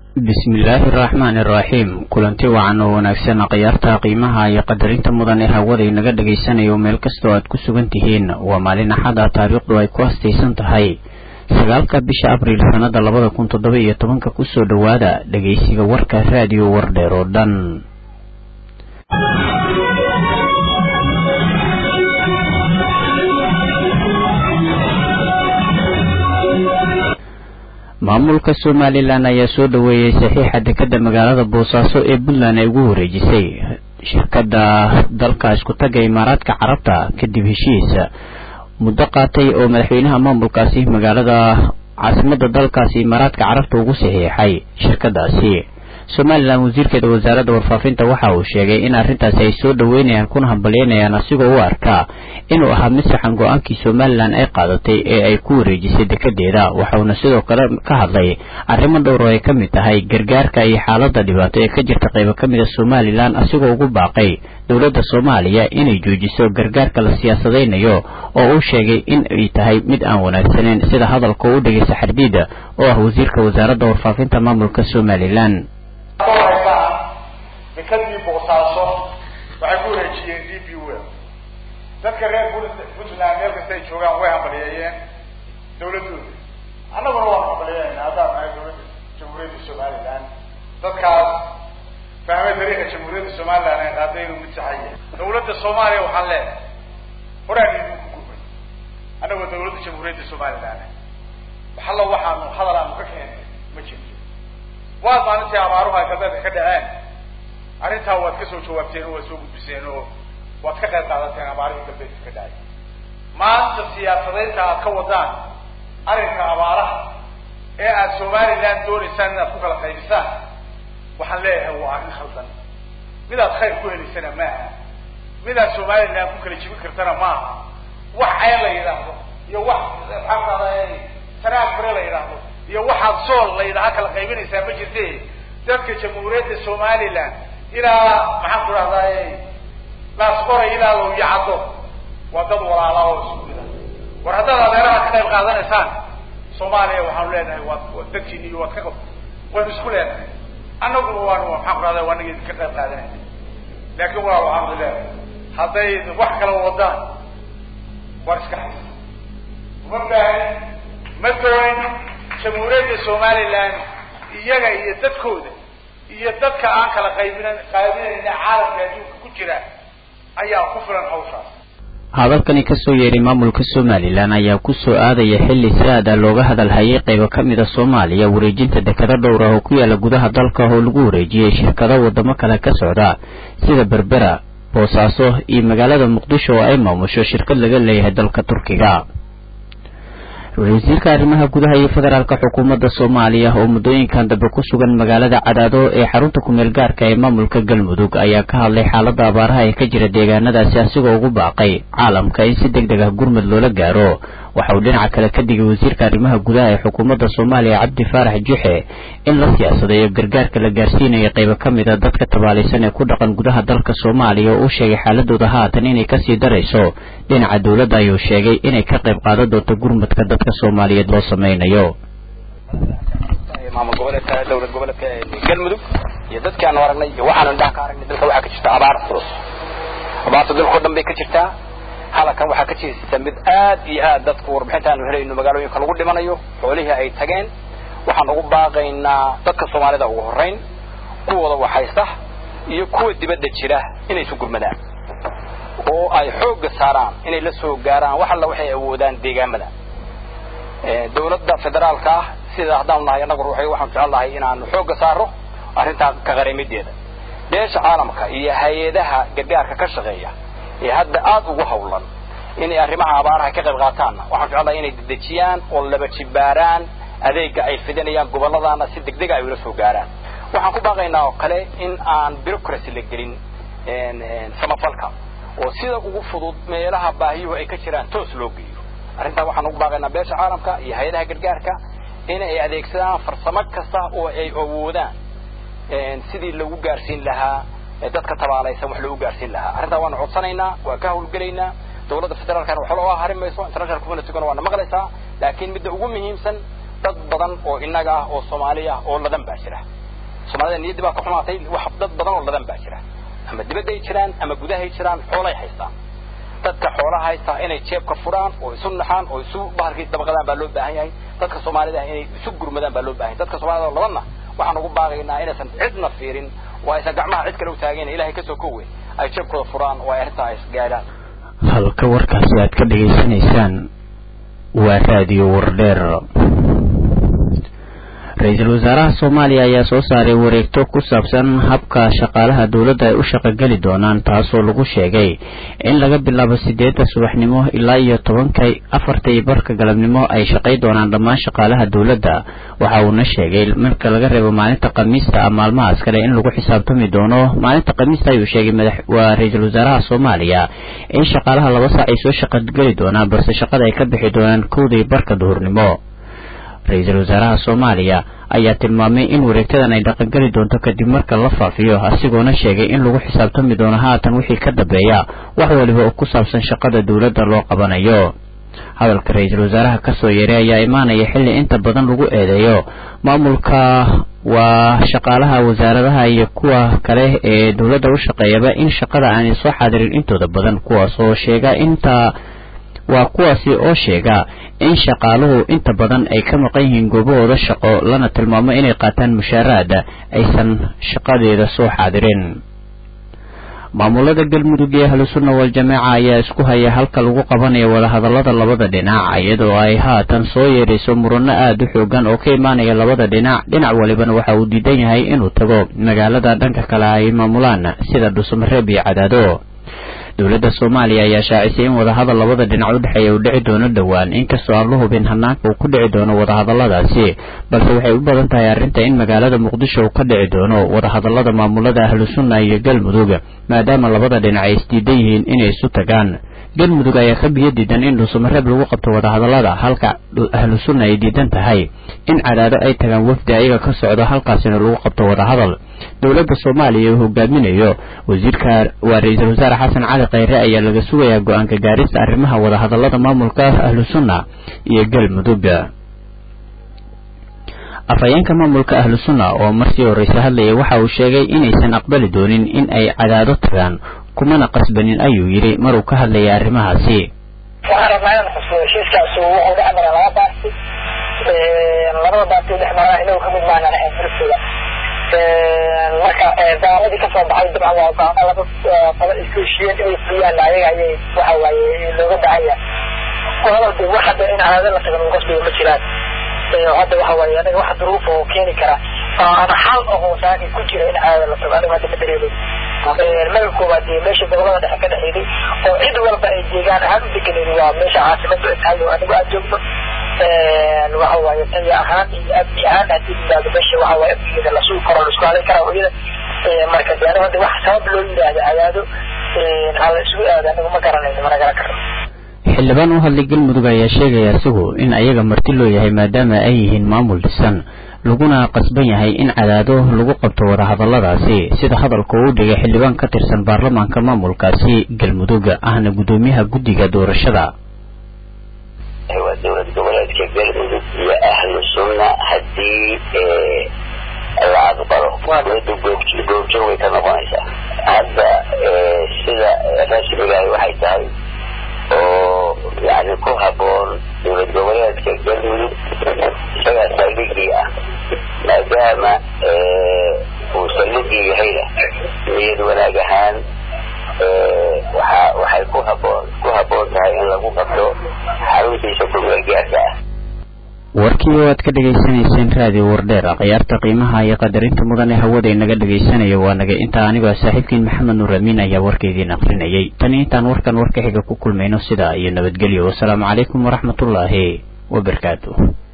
bismillaahi araxmaani araxiim kulanti wacan oo wanaagsan khiyaarta qiimaha iyo qadarinta mudan ee hawada inaga dhagaysanayo meel kastoo aad ku sugan tihiin waa maalin axada taariikhdu ay ku hastaysan tahay sagaalka bisha abriil sannada labada kun toddoba iyo tobanka kusoo dhowaada dhegaysiga warka raadiyo wardheer oo dhan maamulka somalilan ayaa soo dhoweeyey saxiixa dekadda magaalada boosaaso ee puntland ay ugu wareejisay shirkadda dalka iskutaga imaaraadka carabta kadib heshiisa muddo qaatay oo madaxweynaha maamulkaasi magaalada caasimadda dalkaasi imaaraadka carabta ugu saxiixay shirkadaasi somalilan wasiirkeeda wasaaradda warfaafinta waxa uu sheegay in arrintaasi ay soo dhoweynayaan kuna hambalyeynayaan asigoo u arkaa inuu ahaa mid saxan go-aankii somalilan ay qaadatay ee ay ku wareejisay dekedeeda waxauna sidoo kale ka hadlay arrimo dhowr oo ay ka mid tahay gargaarka iyo xaaladda dhibaato ee ka jirta qaybo ka mid a somalilan asigoo ugu baaqay dowladda soomaaliya inay joojiso gargaarka la siyaasadaynayo oo uu sheegay in ay tahay mid aan wanaagsaneyn sida hadalka u dhegay saxardiida oo ah wasiirka wasaaradda warfaafinta maamulka somalilan dekadii boosaaso waxay ku wareejiyeen d b wel dadka reer puntland meel kasta ay joogaan way hambaliyeeyeen dawladooda annaguna waan hambaliyeynaa haddaan nahay dawladda jamhuuriyadda somalilan dadkaas fahmay dariiqa jamhuuriyadda somalilan ay qaaday inuu mid saxaya dawladda soomaaliya waxaan leedahay horaan idinku gubay annagoo dawladda jamhuuriyadda somalilan waxallo waxaanu hadal aanu ka keenay ma jirto waad maalintii abaaruhu ay galbeedka ka dhaceen arrintaa waad ka soo jawaabteen oo waad soo gudbiseen oo waad ka qayb qaadateen abaarihii galbeedka ka dhacay maanta siyaasadaynta aad ka wadaan arrinka abaaraha ee aad somaliland doonaysaan inaad ku kala qaybisaan waxaan leeyahay waa arrin khaldan midaad khayr ku helaysana maaha midaad somaliland ku kala jibin kartana maaha wax ceen la yidhaahdo iyo wax maxaa kaada sanaag bare la yidhaahdo iyo waxaad sool la yidhaha kala qaybinaysaa ma jirte dadka jamhuuriyadda somaliland ilaa maxaan ku dhahdaay laasqoray ilaa low yacaddo waa dad walaala oo isku mid ah war haddaad adeeraha ka qayb qaadanaysaan soomaaliya waxaanu leenahay waad waad dadkiini iyo waad ka qab waynu isku leenahay annaguna waanu maxaan ku dhahday waa naga idinka qayb qaadanayna laakiin walaal waxaanu leenahay hadday wax kala wadaan war iska haysa uma baahan ma doonin jamhuuriyadda somaliland iyaga iyo dadkooda iyo dadka aan kala qaybina qaybinayna caalamka adduunka ku jira ayaa ku filan hawshaas hadalkani kasoo yeeray maamulka somalilan ayaa kusoo aadaya xilli si aada looga hadalhayay qaybo ka mid a soomaaliya wareejinta dekado dhowr ah oo ku yaala gudaha dalka oo lagu wareejiyey shirkado wadamo kale ka socda sida berbera boosaaso iyo magaalada muqdisho oo ay maamusho shirkad laga leeyahay dalka turkiga wasiirka arrimaha gudaha iyo federaalka xukuumadda soomaaliya oo muddooyinkan dambe ku sugan magaalada cadaado ee xarunta kumeel gaarka ee maamulka galmudug ayaa ka hadlay xaaladda abaaraha ee ka jira deegaanadaasi asigoo ugu baaqay caalamka in si deg deg ah gurmud loola gaaro waxa uu dhinaca kale ka digay wasiirka arrimaha gudaha ee xukuumadda soomaaliya cabdi faarax juxe in la siyaasadeeyo gargaarka la gaarsiinayo qaybo ka mid a dadka tabaalaysan ee ku dhaqan gudaha dalka soomaaliya oo uu sheegay xaaladooda haatan inay kasii darayso dhinaca dowladda ayuu sheegay inay ka qayb qaadan doonto gurmudka dadka soomaaliyeed loo sameynayo maamul goboleedka dowlad goboleedka galmudug iyo dadkii aanu aragnay iyo waxaanu indhaha ka aragnay dalka waxaa ka jirta abaar culus abaarta dalka o dhan bay ka jirtaa halkan waxaa ka jirta mid aad iyo aad dadku warbixinta aanu helayno magaalooyinka lagu dhimanayo xoolihii ay tageen waxaan ugu baaqaynaa dadka soomaalida ugu horrayn kuwooda waxaysta iyo kuwa dibadda jira inay isu gurmadaan oo ay xoogga saaraan inay la soo gaaraan wax alla waxay awoodaan deegaamada dawladda federaalka ah sida haddaanu nahay annagu ruuxay waxaanu jecel nahay inaanu xoogga saaro arrintaa ka qarimideeda beesha caalamka iyo hay-adaha gargaarka ka shaqeeya ee hadda aad ugu hawlan inay arrimaha abaaraha ka qayb qaataanna waxaan jecel nahay inay dedejiyaan oo laba jibaaraan adeega ay fidinayaan gobolladana si degdega ay ula soo gaaraan waxaan ku baaqaynaa oo kale in aan bureaucracy la gelin samafalka oo sida ugu fudud meelaha baahiyuhu ay ka jiraan toos loo geeyo arrintaa waxaan ugu baaqaynaa beesha caalamka iyo hay-adaha gargaarka in ay adeegsadaan farsamo kasta oo ay awoodaan sidii lagu gaarsiin lahaa dadka tabaalaysan wax loogu gaarsiin lahaa arrintaa waanu codsanaynaa waa ka hawlgelaynaa dawladda federaalkana waxba looga harin mayso international communityguna waana maqlaysaa laakiin midda ugu muhiimsan dad badan oo innaga ah oo soomaali ah oo ladan baa jira soomaalida niyaddii baa ka xumaatay wax dad badan oo ladan baa jira ama dibadday jiraan ama gudahay jiraan xoolay haystaan dadka xoolaha haystaa inay jeebka furaan oo isu naxaan oo isu bahalkii dabaqadaan baa loo baahan yahay dadka soomaalida inay isu gurmadaan baa loo baahan yahay dadka soomaalida oo labanna waxaan ugu baaqaynaa inaysan cidna fiirin oo aysan gacmaha cid kale u taageen ilahay kasoo kowe ay jeebkooda furaan oo ay arrintaa is gaadhaan halka warkaasi aad ka dhegaysanaysaan waa raadiyo wardheer ra-iisul wasaaraha soomaaliya ayaa soo saaray wareegto ku saabsan habka shaqaalaha dowladda ay u shaqogeli doonaan taasoo lagu sheegay in laga bilaabo sideedda subaxnimo ilaa iyo tobanka afarta iyo barka galabnimo ay shaqay doonaan dhammaan shaqaalaha dowladda waxa uuna sheegay marka laga reebo maalinta khamiista a maalmahaas kale in lagu xisaabtami doono maalinta khamiista ayuu sheegay madax waa ra-iisul wasaaraha soomaaliya in shaqaalaha laba saac ay soo shaqogeli doonaan balse shaqada ay ka bixi doonaan kowda iyo barka duhurnimo ra-iisul wasaaraha soomaaliya ayaa tilmaamay in wareegtadan ay dhaqangeli doonto kadib marka la faafiyo asigoona sheegay in lagu xisaabtami doono haatan wixii ka dambeeya wax waliba oo ku saabsan shaqada dowladda loo qabanayo hadalka ra-iisul wasaaraha kasoo yeeray ayaa imaanaya xilli inta badan lagu eedeeyo maamulka waa shaqaalaha wasaaradaha iyo kuwa kale ee dowladda u shaqeeyaba in shaqada aanay soo xaadirin intooda badan kuwaas oo sheega inta waa kuwaasi oo sheega in shaqaaluhu inta badan ay ka maqan yihiin goobahooda shaqo lana tilmaamo inay qaataan mushaaraada aysan shaqadeeda soo xaadirin maamulada galmudug ee ahlusunna wal-jamaaca ayaa isku haya halka lagu qabanayo wadahadallada labada dhinac iyadoo ay haatan soo yeerayso murano aada u xoogan oo ka imaanaya labada dhinac dhinac walibana waxa uu diidan yahay inuu tago magaalada dhanka kale ay maamulaan sida dhuusamareeb iyo cadaado dowladda soomaaliya ayaa shaacisay in wadahadal labada dhinac u dhexeeya uu dhici doono dhowaan inkastoo aan la hubin hanaanka uu ku dhici doono wadahadalladaasi balse waxay u badan tahay arrinta in magaalada muqdisho uu ka dhici doono wadahadallada maamulada ahlusunna iyo galmudug maadaama labada dhinac ay isdiidan yihiin inay isu tagaan galmudug ayaa ka biyo diidan in dhuusamareeb lagu qabto wadahadallada halka ahlusunna ay diidan tahay in cadaado ay tagaan wafdi ayaga ka socdo halkaasina lagu qabto wadahadal dowladda soomaaliya uu hogaaminayo wasiirka waa ra-iisul wasaare xasan cali khayre ayaa laga sugayaa go-aanka gaarista arrimaha wadahadallada maamulka ahlusunna iyo galmudug afhayeenka maamulka ahlusunna oo markii horeyse hadlayay waxa uu sheegay inaysan aqbali doonin in ay cadaado tagaan kumana qasbanin ayuu yidhi maruu ka hadlayay arrimahaasi waxaan rabnaa inaan xusuuyo heshiiskaas wuxuu dhex maray laba baarti labada baarti dhex maraa inagu kamid maanaan ahayn furistooda marka daaladii kasoo baxay dabcan waa go'aano laba qolo isku heshiiyeen inay fuliyaan ayaga ayay waxa waaye looga baahan yahay qolada de wax hadda in cadaado la tagan qasbiga ma jiraan hadda waxa waaye anaga wax duruuf oo keeni kara ama xal oo saaki ku jira in cadaado la tago aniga hadda ma dareemin magaca koowaad dee meesha gobolada dhexe ka dhexeeday oo cid walba ay deegaan ahaan u deganeed waa meesha caasimadu ay tahay oo anigu aad joogno waxa waaye taya ahaan iyo amni ahaan haddii yimaado meesha waxa waaye amnigeeda la sugi karo la isku halay karaa iyada marka de anigu hadda wax sabab loo yidhaahdo cadaado hala isugu aado anigu ma garanayno mana garan karno xildhibaan u hadlay galmudug ayaa sheegaya isagu in ayaga marti loo yahay maadaama ay yihiin maamul dhisan laguna qasban yahay in cadaado lagu qabto wadahadalladaasi sida hadalka uu dhigay xildhibaan ka tirsan baarlamaanka maamulkaasi galmudug ahna guddoomiyaha guddiga doorashada waa dowlad goboleedka galmudug iyo ahlu sunna haddii la aqbalo dowladda goobjoog way ka noqonaysaa hadda sida rasmigahi waxay tahay oo yani ku haboon dowlad goboleedka galmudug isagaa saldhigii ah maadaama uu saldhigii yahayna niyad wanaag ahaan waxa waxay ku haboon ku haboon tahay in lagu qabto xaruntiisa kumeelgaarka ah warkii oo aad ka dhegaysanayseen raadiyo wardheer khiyaarta qiimaha iyo qadarinta mudan ee hawada inaga dhagaysanayo waa naga intaa anigoo saaxiibkiin maxamed nuur amiin ayaa warkaydiin akrinayay tani intaan warkan warka xiga ku kulmayno sidaa iyo nabadgelyo wasalaamu calaykum waraxmatullaahi wabarakaatu